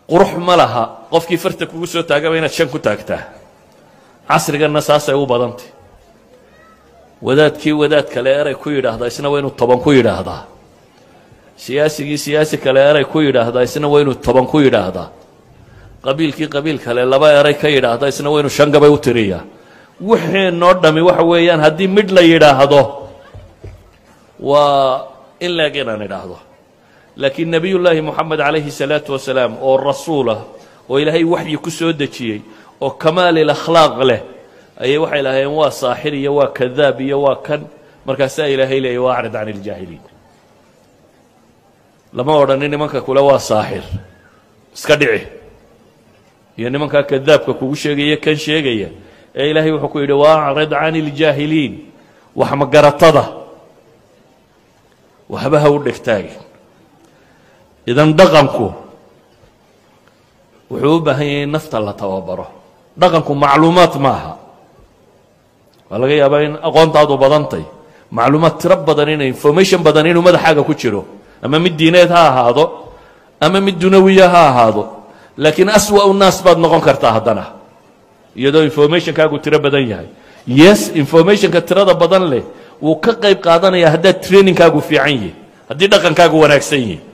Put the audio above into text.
qurux ma laha qofkii farta kugu soo taagaba inaad shan ku taagtaa casriganna saasay u badantay wadaadkii wadaad kale eray ku yidhaahdaa isna waa inuu toban ku yidhaahdaa siyaasigii siyaasi kale eray ku yidhaahdaa isna waa inuu toban ku yidhaahdaa qabiilkii qabiil kale laba eray ka yidhaahda isna waa inuu shan gabay u tiriyaa wixeenoo dhami waxa weeyaan haddii midh la yidhaahdo waa in leeg inaan idhaahdo laakiin nebiyullaahi moxamed calayhi salaatu wasalaam oo rasuul ah oo ilaahay waxyi ku soo dejiyey oo kamaalil akhlaaq leh ayay waxay lahaayeen waa saaxir iyo waa kadaab iyo waa kan markaasaa ilaahay leeyay waa acrid can iljaahiliin lama odhanin nimanka kule waa saaxir iska dhici iyo nimankaa kadaabka kugu sheegaya kan sheegaya ee ilaahay wuxuu ku yidhi waacrid can iljaahiliin wax magaratada waxba ha u dhegtaagin idan dhaqanku wuxuu u baahan yahay in nafta la tababaro dhaqanku macluumaad maaha waa laga yaabaa in aqoontaadu badantay macluumaad tiro badan ina information badan inuu madaxaaga ku jiro ama mid diineed ha ahaado ama mid dunawiya ha ahaado laakiin aswa naas baad noqon kartaa haddana iyadoo informationkaagu tiro badan yahay yes informationka tirada badan leh wuu ka qayb qaadanaya haddaad trainingkaagu fiican yihi haddii dhaqankaagu wanaagsan yihi